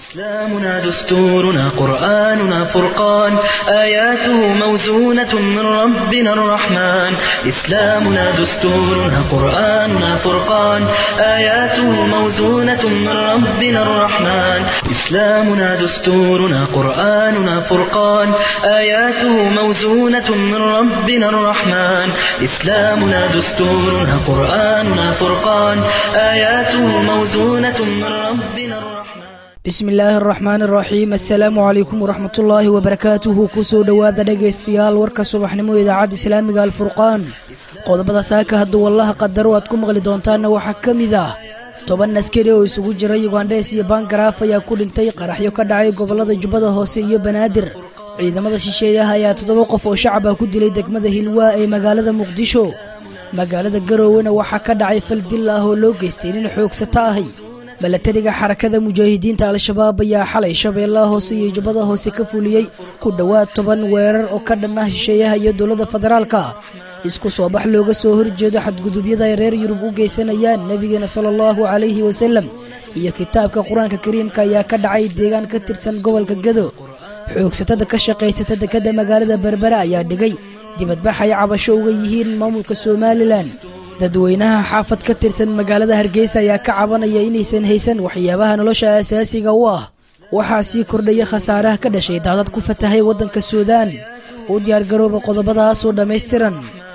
إسلامنا دستورنا قرآننا فرقان آياته موزونة من ربنا الرحمن إسلامنا دستورنا قرآننا فرقان آياته موزونة من ربنا الرحمن إسلامنا دستورنا قرآننا فرقان آياته موزونة من ربنا الرحمن إسلامنا دستورنا قرآننا فرقان آياته موزونة من ربنا الرحمن bismi illaahi araxmaan araxiim assalaamu calaykum waraxmatullaahi wabarakaatuhu kusoo dhowaada dhegaystayaal warka subaxnimo idaacadda islaamiga alfurqaan qodobada saaka hadduu wallaha qadaro aad ku maqli doontaanna waxaa ka mid ah toban askari oo isugu jira yugandhes iyo bangaraaf ayaa ku dhintay qaraxyo ka dhacay gobollada jubbada hoose iyo banaadir ciidamada shisheeyaha ayaa toddoba qof oo shacab ah ku dilay degmada hilwaa ee magaalada muqdisho magaalada garoowena waxaa ka dhacay fal dil ah oo loo geystay nin xoogsato ahi milatariga xarakada mujaahidiinta al-shabaab ayaa xalay shabeellaha hoose iyo jubbada hoose ka fuliyey ku dhowaad toban weerar oo ka dhan ah shisheeyaha iyo dowladda federaalka isku soo bax looga soo horjeedo xadgudubyada ay reer yurub u geysanayaan nebigeena sala allahu calayhi wasalem iyo kitaabka qur-aanka kariimka ayaa ka dhacay deegaan ka tirsan gobolka gado xoogsatada ka shaqaysata dekadda magaalada berbera ayaa dhigay dibadbax ay cabasho uga yihiin maamulka somalilan dadweynaha xaafad ka tirsan magaalada hargeysa ayaa ka cabanaya inaysan haysan waxyaabaha nolosha asaasiga u ah waxaa sii kordhaya khasaaraha ka dhashay daadad ku fatahay waddanka suudaan u diyaargarooba qodobadaasoo dhammaystiran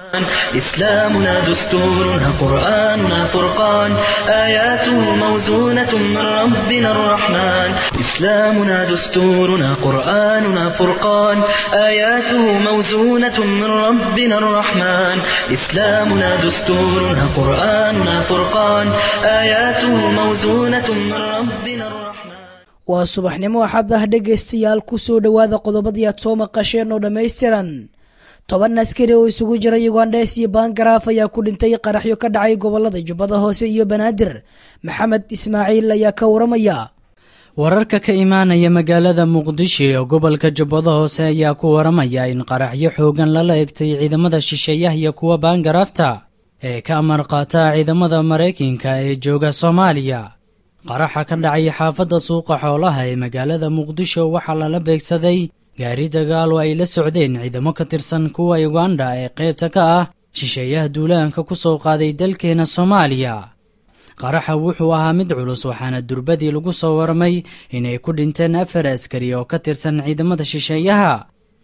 إسلامنا دستورنا قرآننا فرقان آياته موزونة من ربنا الرحمن إسلامنا دستورنا قرآننا فرقان آياته موزونة من ربنا الرحمن إسلامنا دستورنا قرآننا فرقان آياته موزونة من ربنا الرحمن waa subaxnimo axad ah dhegaystayaal ku soo dhowaada qodobadii aad soo maqasheen oo dhammaystiran toban askari oo isugu jira yugandhes iyo bangaraaf ayaa ku dhintay qaraxyo ka dhacay gobolada jubbada hoose iyo banaadir maxamed ismaaciil ayaa ka waramaya wararka ka imaanaya magaalada muqdisho ee gobolka jubbada hoose ayaa ku waramaya in qaraxyo xoogan lala egtay ciidamada shisheeyaha iyo kuwa baangaraafta ee ka amar qaata ciidamada maraykanka ee jooga soomaaliya qaraxa ka dhacay xaafadda suuqa xoolaha ee magaalada muqdisho waxaa lala beegsaday gaari dagaal oo ay la socdeen ciidamo ka tirsan kuwa uganda ee qaybta ka ah shisheeyaha duulaanka ku soo qaaday dalkeena soomaaliya qaraxa wuxuu ahaa mid culus waxaana durbadii lagu soo warmay inay ku dhinteen afar askari oo ka tirsan ciidamada shisheeyaha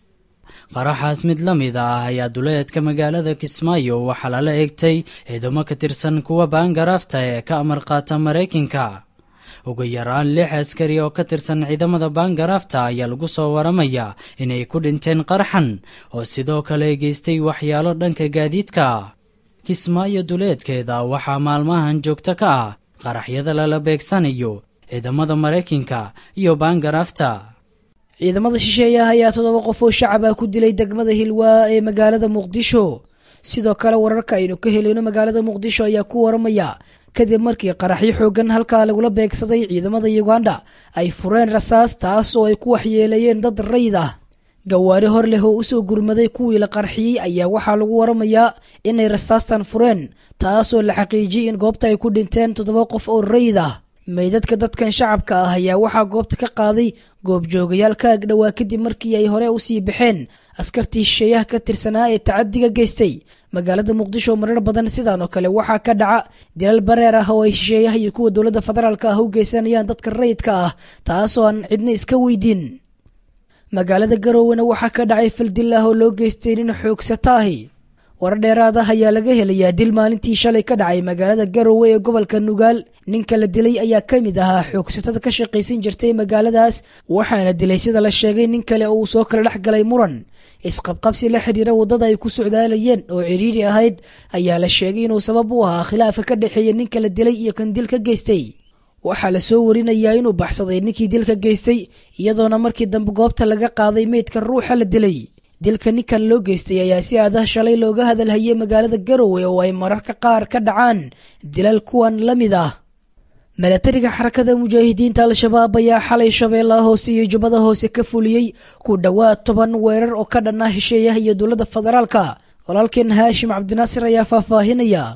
qaraxaas mid la mid ah ayaa duleedka magaalada kismaayo waxaa lala egtay ciidamo ka tirsan kuwa baangaraafta ee ka amar qaata maraykanka ugu yaraan lix askari oo ka tirsan ciidamada baangaraafta ayaa lagu soo waramayaa inay ku dhinteen qarxan oo sidoo kale geystay waxyaalo dhanka gaadiidka kismaayo duleedkeeda waxaa maalmahan joogto ka ah qaraxyada lala beegsanayo ciidamada maraykanka iyo baangaraafta ciidamada shisheeyaha ayaa toddoba qof oo shacab ah ku dilay degmada hilwaa ee magaalada muqdisho sidoo kale wararka aynu ka helayno magaalada muqdisho ayaa ku waramaya kadib markii qaraxyo xoogan halkaa lagula beegsaday ciidamada yuganda ay fureen rasaas taas oo ay ku waxyeeleeyeen dad rayid ah gawaari hor leh oo usoo gurmaday kuwii la qarxiyey ayaa waxaa lagu waramayaa inay rasaastan fureen taasoo la xaqiijiyey in goobta ay ku dhinteen toddoba qof oo rayid ah meydadka dadkan shacabka ah ayaa waxaa goobta ka qaaday goobjoogayaal ka agdhowaa kadib markii ay hore usii baxeen askartii shisheeyaha ka tirsanaa ee tacadiga geystay magaalada muqdisho marar badan sidaan oo kale waxaa ka dhaca dilal bareer ah oo ay shisheeyaha iyo kuwa dowladda federaalka ah u geysanayaan dadka rayidka ah taasoo aan cidna iska weydiin magaalada garoowena waxaa ka dhacay fal dil ah oo loo geystay nin xoogsato ahi warar dheeraad ah ayaa laga helayaa dil maalintii shalay ka dhacay magaalada garowe ee gobolka nugaal ninka la dilay ayaa ka mid ahaa xoogsatada ka shaqaysan jirtay magaaladaas waxaana dilay sida la sheegay nin kale oo uu soo kala dhex galay muran isqabqabsi la xidhiira waddada ay ku socdaalayeen oo cidhiiri ahayd ayaa la sheegay inuu sabab u ahaa khilaafka ka dhexeeya ninka la dilay iyo kan dil ka geystay waxaa la soo warinayaa inuu baxsaday ninkii dilka geystay iyadoona markii dambe goobta laga qaaday meydka ruuxa la dilay dilka ninkan loo geystay ayaa si aadah shalay looga hadalhayay magaalada garowe oo ay mararka qaar ka dhacaan dilal kuwan la mid ah milatariga xarakada mujaahidiinta al-shabaab ayaa xalay shabeellaha hoose iyo jubbada hoose ka fuliyey ku dhowaad toban weerar oo ka dhan ah hesheeyaha iyo dowladda federaalka walaalkeen haashim cabdinaasir ayaa faahfaahinaya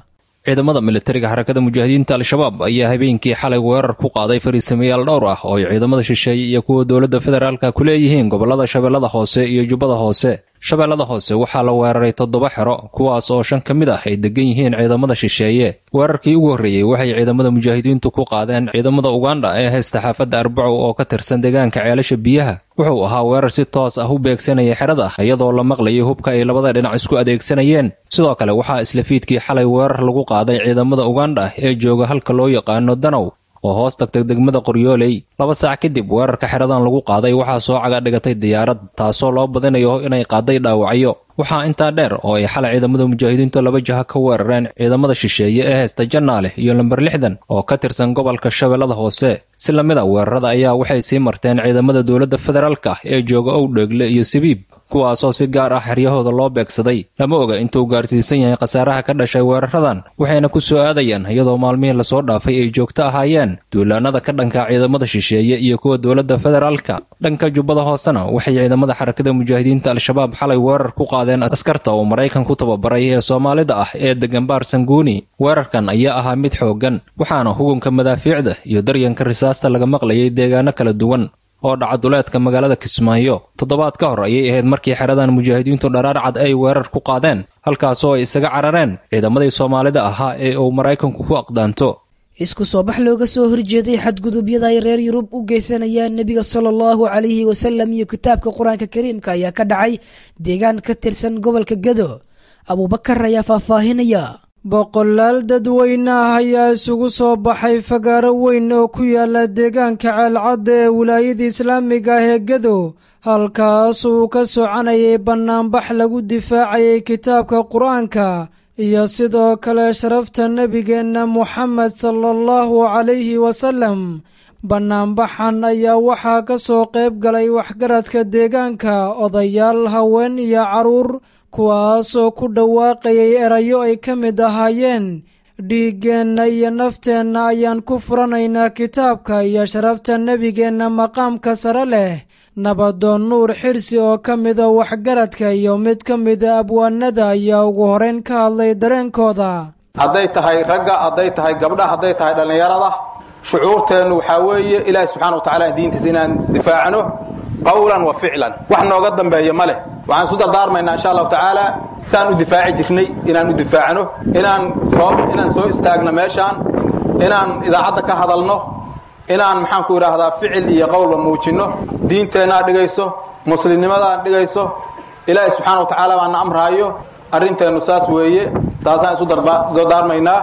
ciidamada militariga xarakada mujaahidiinta al-shabaab ayaa habeenkii xalay weerar ku qaaday fariisamayaal dhowr ah oo ay ciidamada shisheeye iyo kuwa dowladda federaalka ku leeyihiin gobollada shabeellada hoose iyo jubbada hoose shabeellada hoose waxaa la weeraray toddoba xero kuwaas oo shan ka mid ah ay degan yihiin ciidamada shisheeye weerarkii ugu horreeyey waxay ciidamada mujaahidiintu ku qaadeen ciidamada ugandha ee haysta xaafadda arbacow oo ka tirsan deegaanka ceelasha biyaha wuxuu ahaa weerar si toos ah u beegsanaya xerada iyadoo la maqlayay hubka ay labada dhinac isku adeegsanayeen sidoo kale waxaa isla fiidkii xalay weerar lagu qaaday ciidamada ugandha ee jooga halka loo yaqaano danow oo hoos tagtay degmada qoryooley laba saac kadib weerarka xeradan lagu qaaday waxaa soo caga dhigatay diyaarad taasoo loo badinayo inay qaaday dhaawacyo waxaa intaa dheer oo ay xalay ciidamada mujaahidiintu laba jaha ka weerareen ciidamada shisheeye ee haysta jannaale iyo lamber lixdan oo ka tirsan gobolka shabeellada hoose si lamid a weerarada ayaa waxay sii marteen ciidamada dowladda federaalka ee jooga owdheegle iyo sabiib kuwaasoo si gaar ah xeryahooda loo beegsaday lama oga intuu gaarsiisan yahay khasaaraha ka dhashay weeraradan waxayna ku soo aadayaan iyadoo maalmihii lasoo dhaafay ay joogto ahaayeen duulaanada ka dhanka ciidamada shisheeye iyo kuwa dowladda federaalka dhanka jubbada hoosena waxay ciidamada xarakada mujaahidiinta al-shabaab xalay weerar ku qaadeen askarta oo maraykan ku tababaray ee soomaalida ah ee degan baar sanguuni weerarkan ayaa ahaa mid xooggan waxaana hugunka madaafiicda iyo daryanka risaasta laga maqlayay deegaano kala duwan oo dhaca duleedka magaalada kismaayo toddobaad ka hor ayay ahayd markii xeradan mujaahidiintu dharaar cad ay weerar ku qaadeen halkaasoo ay isaga carareen ciidamadii soomaalida ahaa ee uu maraykanku ku aqdaanto isku soo bax looga soo horjeeday xadgudubyada ay reer yurub u geysanayaan nebiga sala allahu calayhi wasalam iyo kitaabka qur-aanka kariimka ayaa ka dhacay deegaan ka tirsan gobolka gado abuubakar ayaa faahfaahinaya boqolaal dadweyne ah ayaa isugu soo baxay fagaaro weyn oo ku yaala deegaanka ceelcadda ee wilaayada islaamiga ah ee gedo halkaas uu ka soconayay bannaanbax lagu difaacayay kitaabka qur-aanka iyo sidoo kale sharafta nebigeenna moxamed sala allahu calayhi wasalam bannaanbaxan ayaa waxaa ka soo qayb galay waxgaradka deegaanka odayaal haween iyo carruur kuwaasoo ku dhawaaqayay erayo ay ka mid ahaayeen dhiiggeenna iyo nafteenna ayaan ku furanaynaa kitaabka iyo sharafta nebigeenna maqaamka sare leh nabadoon nuur xirsi oo ka mida waxgaradka iyo mid ka mida abwaanada ayaa ugu horeyn ka hadlay dareenkooda hadday tahay ragga hadday tahay gabdha hadday tahay dhallinyarada shucuurteennu waxaa weeye ilaahi subxana wa tacala diintiisa inaan difaacno qawlan wa ficlan wax nooga dambeeya ma leh waxaan isu dardaarmaynaa insha allahu tacaala saan u difaaci jirnay inaan u difaacno inaan soo inaan soo istaagno meeshaan inaan idaacadda ka hadalno inaan maxaanku idhaahdaa ficil iyo qowlba muujinno diinteennaad dhigayso muslimnimadaan dhigayso ilaahi subxaana wa tacaala baana amraayo arrinteennu saas weeye taasaan isu dardaarmaynaa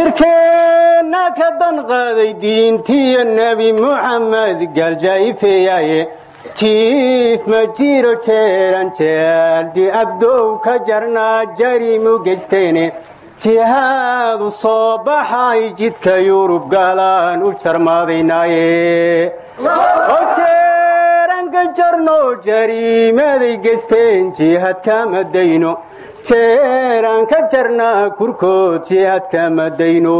jirkeenna ka danqaaday diintiyo nebi muxamed gaaljaa'ifeeyaaye jiif ma jiro jeeran jeeldi abdow ka jarnaa jarimu geysteene jihaadu soo baxay jidka yurub gaalaan u jarmaadaynaaye oo jeeran ka jarno jariimaday geysteen jihad kama dayno jeeraan ka jarnaa kurkood jihad kama dayno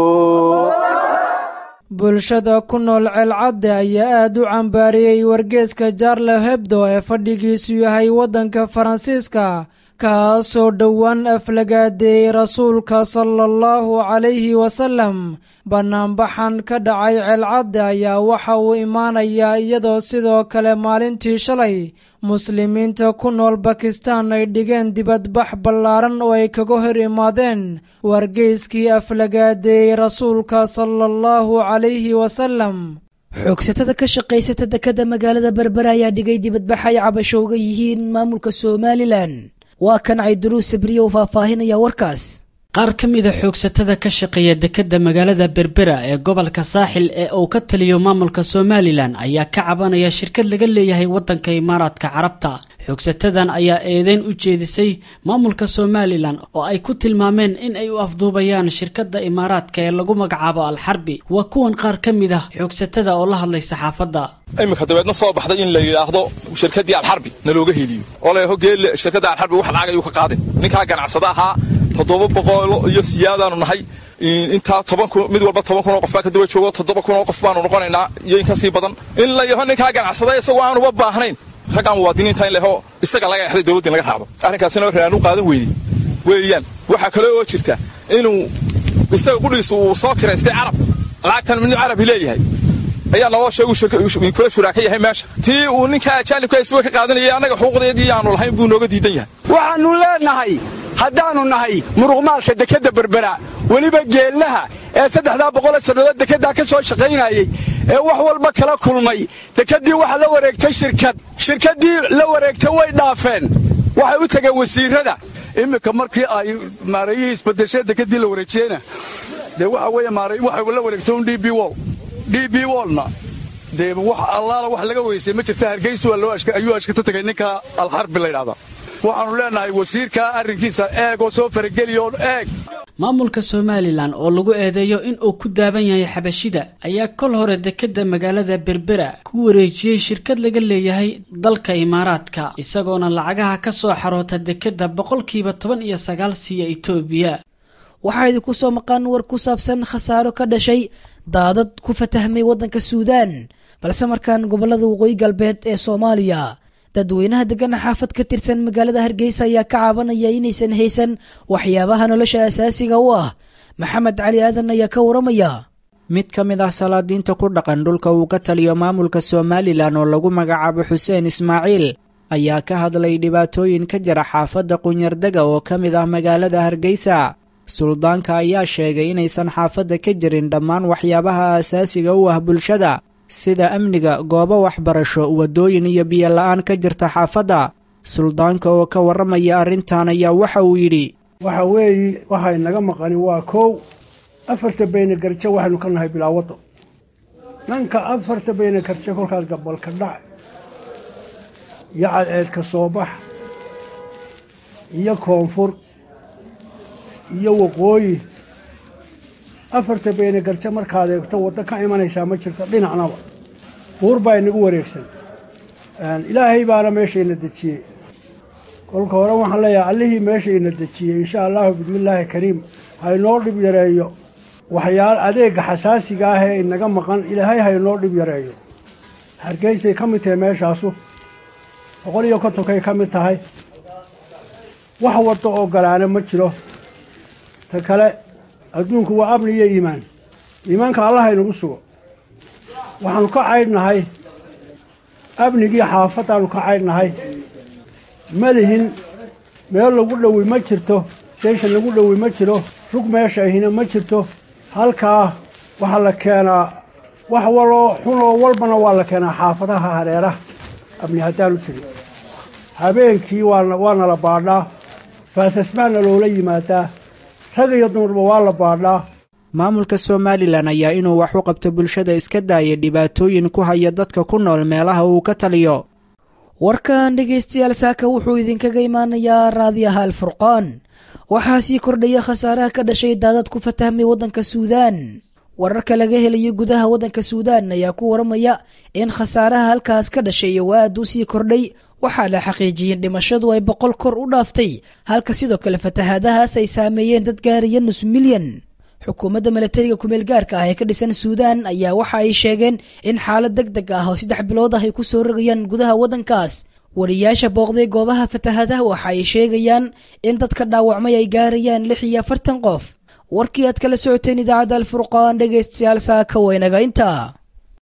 bulshada ku nool ceelcadde ayaa aad u cambaariyey wargeeska jaarle hebdo ee fadhigiisu yahay waddanka faransiiska kaasoo dhowaan aflagaadeeyey rasuulka sala allahu calayhi wasalam bannaanbaxan ka dhacay ceelcadde ayaa waxa uu imaanayaa iyadoo sidoo kale maalintii shalay muslimiinta ku nool bakistaan ay dhigeen dibadbax ballaaran oo ay kaga hor imaadeen wargeyskii aflagaadeeyey rasuulka sala allahu calayhi wasalam xoogsatada ka shaqaysata dekadda magaalada berbera ayaa dhigay dibadbax ay cabasho uga yihiin maamulka somalilan waa kan cayduruus sabriye uu faahfaahinaya warkaas qaar ka mida xoogsatada ka shaqeeya dekedda magaalada berbera ee gobolka saaxil ee uu ka taliyo maamulka somalilan ayaa ka cabanaya shirkad laga leeyahay waddanka imaaraadka carabta xoogsatadan ayaa eedeyn u jeedisay maamulka somalilan oo ay ku tilmaameen in ay u afduubayaan shirkadda imaaraadka ee lagu magacaabo alxarbi waa kuwan qaar ka mid ah xoogsatada oo la hadlay saxaafadda iminka dabeedna soo baxday in la yidhaahdo shirkaddii alxarbi na looga heliyo oo la hogeelle shirkadda alxarbi wax lacag ayuu ka qaaday ninkaa ganacsada ahaa toddoba boqol iyo siyaadaanu nahay intaa toban kun mid walba toban kun oo qof baa ka daba joogo toddoba kun oo qof baanu noqonaynaa iyo in ka sii badan in la yaho ninkaa ganacsada isagoo aanuba baahnayn raggaan muwaadiniinta in laho isaga laga exday dowladda in laga raacdo arrinkaasina reaan u qaadan weyday weeyaan waxaa kale oo jirta inuu isaga qudhigiisa uu soo kiraystay carab lacagtan midnu carabi leeyahay ayaa naloo sheegu kula shuraaka yahay meesha tii uu ninka ajaanibka isba ka qaadanayay annaga xuquuqdeedii aanu lahayn buu nooga diidan yahay waxaannu leennahay haddaannu nahay muruqmaalka dekedda berbera weliba geellaha ee saddexdaa boqole sannadood dekeddaa ka soo shaqaynayey ee wax walba kala kulmay dekeddii waxa la wareegtay shirkad shirkaddii la wareegtay way dhaafeen waxay u tageen wasiirrada iminka markii ay maareeyihii isbadeshee dekeddii la wareejiyeyna dee waxa weeye maareey waxay la wareegtay un d b wol d b wolna dee wax allaala wax laga weysay ma jirta hargeysu ayuu ashkata tegay ninka alxarbi laydhahda waxaannu leennahay wasiirkaa arrinkiisa eeg oo soo farageliyo eeg maamulka somalilan oo lagu eedeeyo in uu ku daaban yahay xabashida ayaa kol hore dekedda magaalada berbera ku wareejiyey shirkad laga leeyahay dalka imaaraadka isagoona lacagaha ka soo xaroota dekedda boqolkiiba toban iyo sagaal siiya itoobiya waxaa idinku soo maqan war ku saabsan khasaaro ka dhashay daadad ku fatahmay waddanka suudaan balse markaan gobollada waqooyi galbeed ee soomaaliya dadweynaha deggana xaafad ka tirsan magaalada hargeysa ayaa ka caabanaya inaysan haysan waxyaabaha nolosha asaasiga u ah maxamed cali aadan ayaa ka waramaya mid ka mid ah salaadiinta ku dhaqan dhulka uu ka taliyo maamulka somalilan oo lagu magacaabo xuseen ismaaciil ayaa ka hadlay dhibaatooyin ka jira xaafadda qunyardega oo ka mid ah magaalada hargeysa suldaanka ayaa sheegay inaysan xaafadda ka jirin dhammaan waxyaabaha asaasiga u ah bulshada sida amniga goobo waxbarasho waddooyin iyo biyo la'aan ka jirta xaafadda suldaanka oo ka warramaya arrintan ayaa waxa uu yidhi waxa weeye waxay naga maqani waa kow afarta bayna garje waxaynu ka nahay bilaa waddo dhanka afarta bayna garje kolkaas gabalka dhac iyo cadceedka soo bax iyo koonfur iyo waqooyi afarta bayna garje markaad eegto waddo ka imanaysaa ma jirto dhinacnaba buur baa inagu wareegsan ilaahay baana meeshayna dejiyey kolka hore waxaan leeyahay allihii meeshayna dejiyey insha allahu bismillaahi kariim haynoo dhib yareeyo waxyaal adeegga xasaasiga ah ee inaga maqan ilaahay haynoo dhib yareeyo hargeysay ka mid tahay meeshaasu boqol iyo kontonkay ka mid tahay wax waddo oo galaana ma jiro ta kale adduunku waa amni iyo iimaan iimaanka allah haynagu sugo waxaannu ka caydhnahay amnigii xaafaddaannu ka caydhnahay malihin meel lagu dhowi ma jirto seeshan lagu dhowi ma jiro rug meesha ahina ma jirto halkaa waxaa la keenaa wax waloo xunoo walbana waa la keenaa xaafadaha hareeraha amni haddaanu jirin habeenkii waana la baadhaa faasasmaanna loola yimaadaa rag iyo dumarba waa la baadhaa maamulka somalilan ayaa inuu wax u qabto bulshada iska daaya dhibaatooyin ku haya dadka ku nool meelaha uu ka taliyo warkan dhegaystayaal saaka wuxuu idinkaga imaanayaa raadiyaha alfurqaan waxaa sii kordhaya khasaaraha ka dhashay daadad ku fatahmay waddanka suudaan wararka laga helayo gudaha waddanka suudaan ayaa ku waramaya in khasaaraha halkaas ka dhashay oo aad u sii kordhay waxaa la xaqiijiyeen dhimashadu ay boqol kor u dhaaftay halka sidoo kale fatahaadahaas ay saameeyeen dad gaaraya nus milyan xukuumadda milatariga kumeel gaarka ah ee ka dhisan suudaan ayaa waxa ay sheegeen in xaalad deg deg ah oo saddex bilood ah ay ku soo rogayaan gudaha waddankaas wariyaasha booqday goobaha fatahaadaha waxa ay sheegayaan in dadka dhaawacmay ay gaarayaan lix iyo afartan qof warkii aad kala socoteen idaacadda alfurqaan dhegaystayaal saaka waynaga intaa